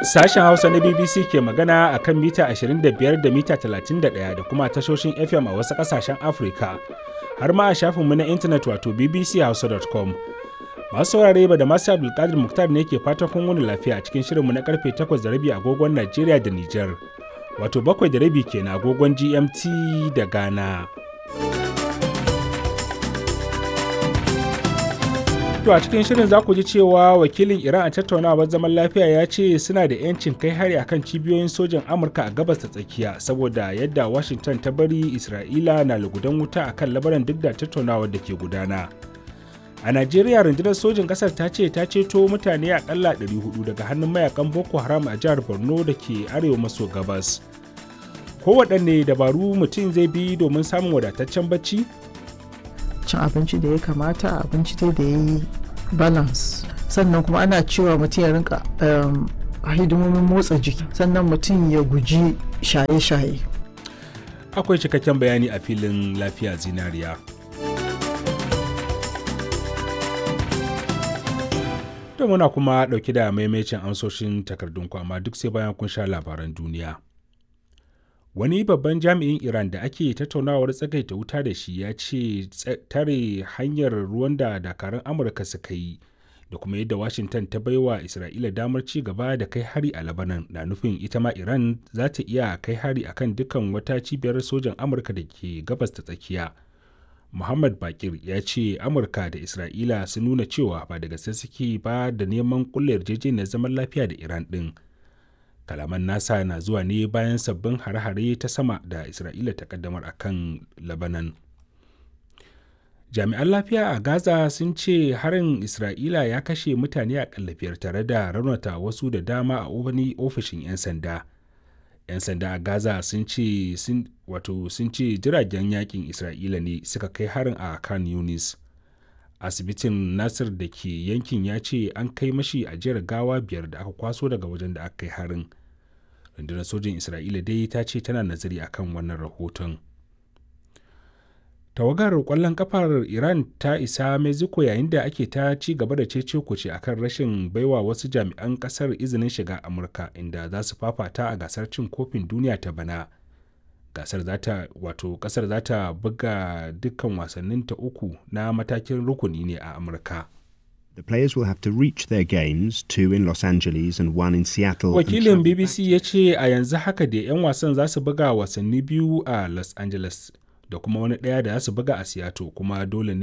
Sashen Hausa na BBC ke magana a kan mita 25 da mita 31 da kuma tashoshin FM a wasu ƙasashen Afirka, har ma a shafinmu na intanet wato bbchausa.com. Masu saurare ba da masu Abdulkadir Muktar ne ke fatan kun wani lafiya a cikin shirinmu na karfe 8 da rabi agogon Najeriya da Nijar, wato bakwai da rabi kenan agogon GMT da Ghana. To a cikin shirin za ku ji cewa wakilin Iran a tattaunawar zaman lafiya ya ce suna da 'yancin kai hari akan cibiyoyin sojan Amurka a gabas ta tsakiya saboda yadda Washington ta bari Isra'ila na lugudan wuta akan labaran duk da tattaunawar da ke gudana. A Najeriya rundunar sojin ƙasar ta ce ta ceto mutane akalla 400 daga hannun mayakan Boko Haram a jihar Borno da ke arewa maso gabas. Kowaɗanne dabaru mutum zai bi domin samun wadataccen bacci? cin abinci da ya kamata abinci dai da ya yi balance sannan kuma ana cewa mutum ya rinka hidimomin motsa jiki sannan mutum ya guji shaye-shaye Akwai cikakken bayani a filin lafiya zinariya. Da muna kuma ɗauki da maimacin amsoshin takardun amma duk sai bayan kun sha labaran duniya. wani babban jami'in iran da ake tattaunawar tsagaita wuta da shi ya ce tare hanyar ruwan da dakarun amurka suka yi da kuma yadda washington ta baiwa isra'ila damar ci gaba da kai hari a labanan na nufin ita ma iran za ta iya kai hari akan dukkan wata cibiyar sojan amurka da ke gabas ta tsakiya muhammad bakir ya ce amurka da isra'ila sun nuna cewa ba da gaske suke ba da neman kulle yarjejeniyar zaman lafiya da iran din kalaman nasa na zuwa ne bayan sabbin hare-hare ta sama da isra'ila ta kaddamar akan labanan jami'an lafiya a gaza sun ce harin isra'ila ya kashe mutane a biyar tare da raunata wasu da dama a wani ofishin 'yan sanda 'yan sanda a gaza sun ce wato sun ce jiragen yakin isra'ila ne suka kai harin a kan yunis asibitin nasir da ke yankin ya ce an kai mashi ajiyar gawa biyar da aka kwaso daga wajen da aka kai harin rundunar sojin isra'ila dai ta ce tana nazari akan wannan rahoton tawagar kwallon kafar iran ta isa mexico yayin da ake ta ci gaba da cece kuce akan rashin baiwa wasu jami'an kasar izinin shiga amurka inda za su fafata a gasar cin kofin duniya ta bana gasar zata wato kasar za ta buga dukkan wasannin ta uku na matakin rukuni ne a amurka The players will have to reach their games, two in Los Angeles and one in Seattle. Wakilin BBC ya ce a yanzu haka da 'yan wasan za su buga wasanni biyu a Los Angeles da kuma wani ɗaya da za su buga a Seattle kuma dole ne